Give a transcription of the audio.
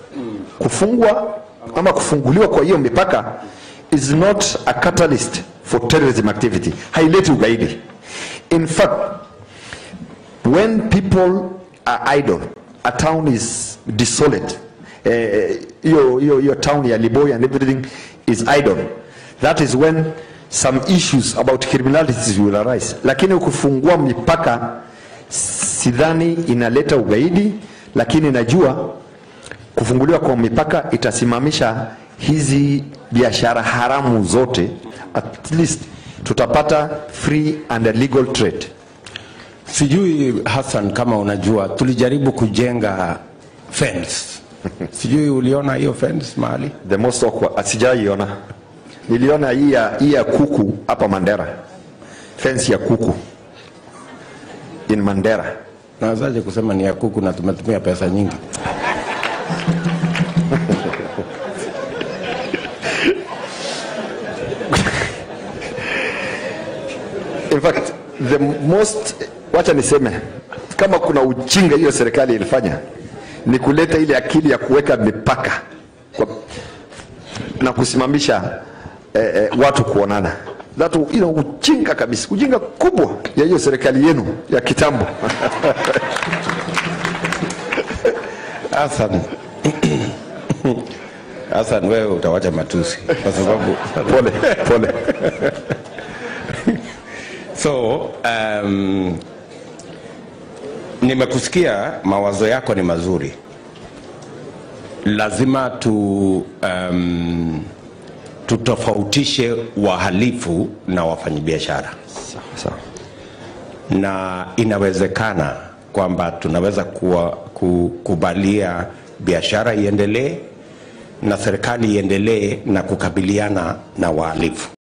kufungwa ama kufunguliwa kwa hiyo mipaka is not a catalyst for terrorism activity haileti ugaidi in fact when people are idle a town is desolate eh, hiyo hiyo hiyo town ya Liboy and everything is idle that is when some issues about criminalities will arise lakini ukifungua mipaka sidhani inaleta ugaidi lakini najua kufunguliwa kwa mipaka itasimamisha hizi biashara haramu zote at least tutapata free and legal trade Sijui Hassan, kama unajua, tulijaribu kujenga fence. Sijui uliona hiyo fence mahali? the most awkward asijaiona niliona hii ya hii ya kuku hapa Mandera fence ya kuku in Mandera Nawezaje kusema ni ya kuku na tumetumia pesa nyingi? in fact the most wacha niseme kama kuna ujinga hiyo serikali ilifanya ni kuleta ile akili ya kuweka mipaka kwa, na kusimamisha eh, eh, watu kuonana that you know, ujinga kabisa ujinga kubwa ya hiyo serikali yenu ya kitambo Hassan, Hassan wewe utawacha matusi kwa sababu pole pole so um, nimekusikia mawazo yako ni mazuri lazima tu um, tutofautishe wahalifu na wafanyabiashara sawa na inawezekana kwamba tunaweza kuwa, kukubalia biashara iendelee na serikali iendelee na kukabiliana na wahalifu